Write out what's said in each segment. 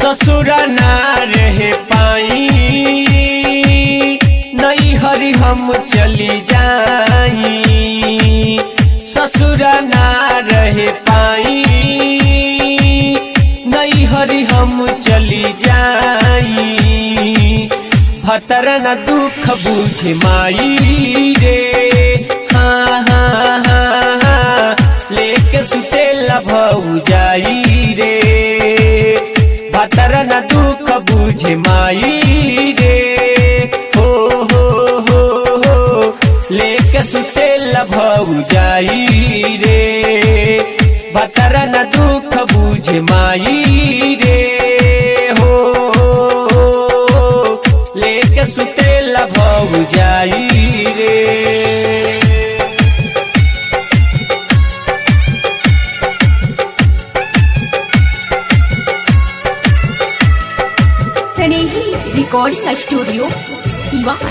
ससुर ना रह पाई नहीं हरि हम चली जाई ससुर ना रह पाई नहीं हरि हम चली जाई भतर न दुख बुझ माई रे हाँ हाँ हाँ हाँ लेके सुते लभऊ जाई रे भतर न दुख बुझ माई रे हो हो हो हो लेके सुते लभऊ जाई रे भतर न दुख बुझ माई रे हो लेके सुते लभऊ जाई रे Snehi recording studio Siwan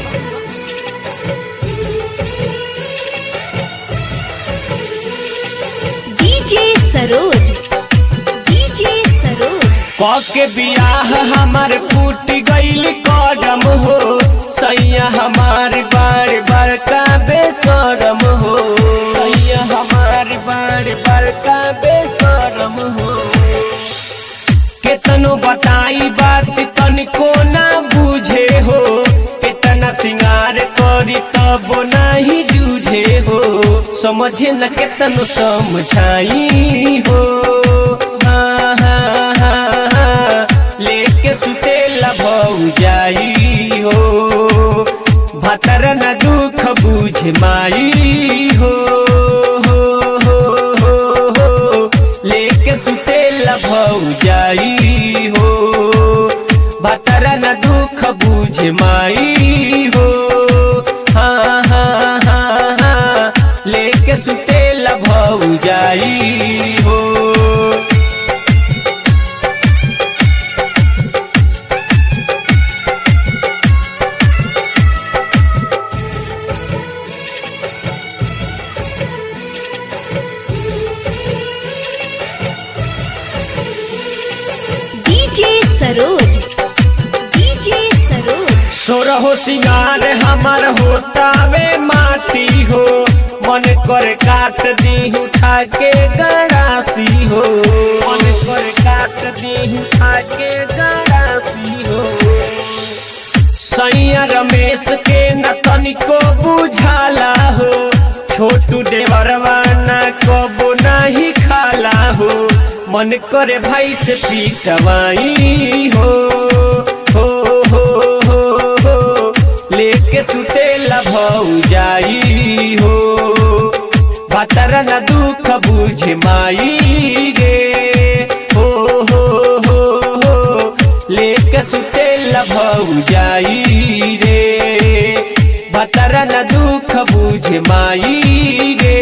DJ Saroj DJ Saroj के बियाह हमार फूट गईल कदम हो सैया हमार बार बार का बेसरम हो सैया हमार बार बार का बेसरम हो केतनो बताई बात तनिको ना बुझे हो कितना सिंगार करी तब नाही जूझे हो समझे न केतनो समझाई हो हाँ हाँ हाँ हाँ लेके सुते लभऊ जाई हो भतर न दुख बुझ माई हो हो हो हो हो लेके सुते लभऊ जाई हो भतर न दुख बुझ माई हो हाँ हाँ हाँ हाँ लेके सुते लभऊ जाई हो डीजे सरोज डीजे सरोज सोरहो सिंगार हमार होता वे माटी हो मन कर काट दी उठा के गड़ासी हो मन कर काट दी उठा के गड़ासी हो सैया रमेश के न तनिको बुझाला हो छोटू देवरवा न कबो नहीं खाला हो मन करे भाई से पीटवाई हो हो हो हो हो लेके सुते लभऊ जाई हो भतर न दुख बुझ माई रे हो हो हो हो लेके सुते लभऊ जाई रे भतर न दुख बुझ माई रे